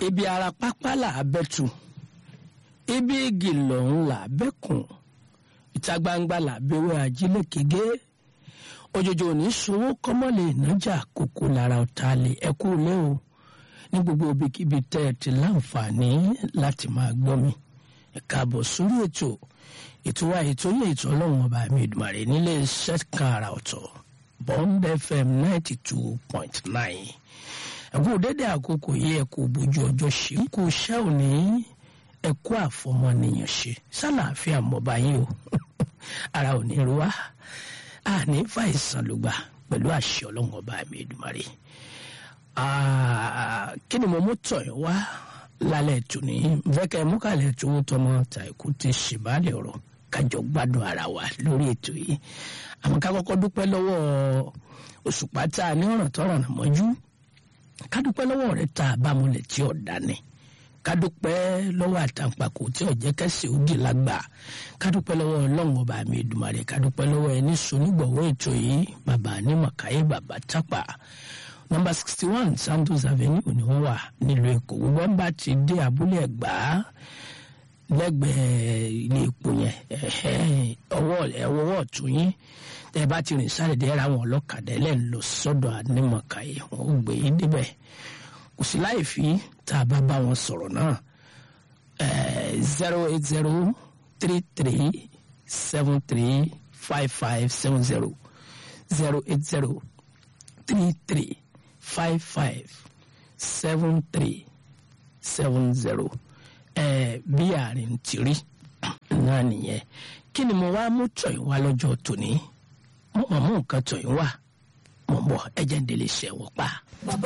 ibi ara pápá là á bẹ́tù ibi igi lọ́hún là á bẹ́kùn ìta gbangba là á bẹ́wẹ́ ajílẹ̀ kége òjòjò òní sowó kọ́mọ́lẹ̀ ìnájà kókó lára ọ̀tá lè ẹkú lé o ní gbogbo ibikíbi tẹ́ ẹ ti láǹfààní láti máa gbọ́ mi ẹ káàbọ̀ sórí ètò ètò wa ètò yẹ ètò ọlọ́run ọba mi ìdùmarè nílé iṣẹ́ kan àrà ọ̀tọ̀ bond fm ninety two point nine ẹ̀kú dédé àkókò yìí ẹ̀kú bójú ọjọ́ ṣe kú iṣẹ́ òní ẹ̀kú àfọmọnìyàn ṣe sálàáfíà mọba yín o ara ò ní ru wá àní fàìsàn ló gbà pẹ̀lú àṣẹ ọlọ́run ọba mi ìdùmarè kí ni mo mú tọ̀ ẹ́ wá lálẹ́ tòní fẹ́kẹ́ múkàlẹ́ tó ń tọmọ tàìkú ti ṣèbálẹ̀ ọ̀rọ̀ kájọ gbádùn ara wa lórí ètò yìí àmọ́ ká kọ́kọ́ dúpẹ́ lọ́wọ́ òṣùpá tá a ní ọ̀ràn tọ́ràn mọ́jú ká dúpẹ́ lọ́wọ́ rẹ̀ tá a bá múlẹ̀ tí ò dání ká dúpẹ́ lọ́wọ́ àtàǹpàkò tí ò jẹ́ kẹ́sì òdì lágbà ká dúpẹ́ lọ́wọ́ ọlọ́run ọba mi ìdùmarè ká dúpẹ́ lọ́wọ́ ẹni sonígbọ̀wọ́ ètò yìí bàbá anímọ̀káyé bàbá tápà nọ́mbà sixty one santos avenue ni wọ́n wà nílùú èkó gbogbo ẹ̀ ń bá ti dé abúlé ẹ̀gbá lẹ́gbẹ̀ẹ́ ilé epo yẹn ọwọ́ ẹ̀wọ́ ọ̀tún yín tẹ́ ẹ bá ti rìn sáré dẹ́ra àwọn ọlọ́kadà ẹlẹ́ni lọ sọ́dọ̀ anímọ̀káyé wọn ò gbé yín débẹ̀ kò sí láì fi tá a bá bá wọn sọ̀rọ̀ náà zero eight zero three three seven three five five seven zero zero eight zero three three five five seven three seven zero ẹ bí àárín ti rí náà nìyẹn kí ni mo wá mú tọ̀yìn wá lọ́jọ́ tòní mo mọ̀ mú nǹkan tọ̀yìn wá mo bọ̀ ẹ̀jẹ̀ ń délé ṣẹ̀wọ̀ pa. bàbá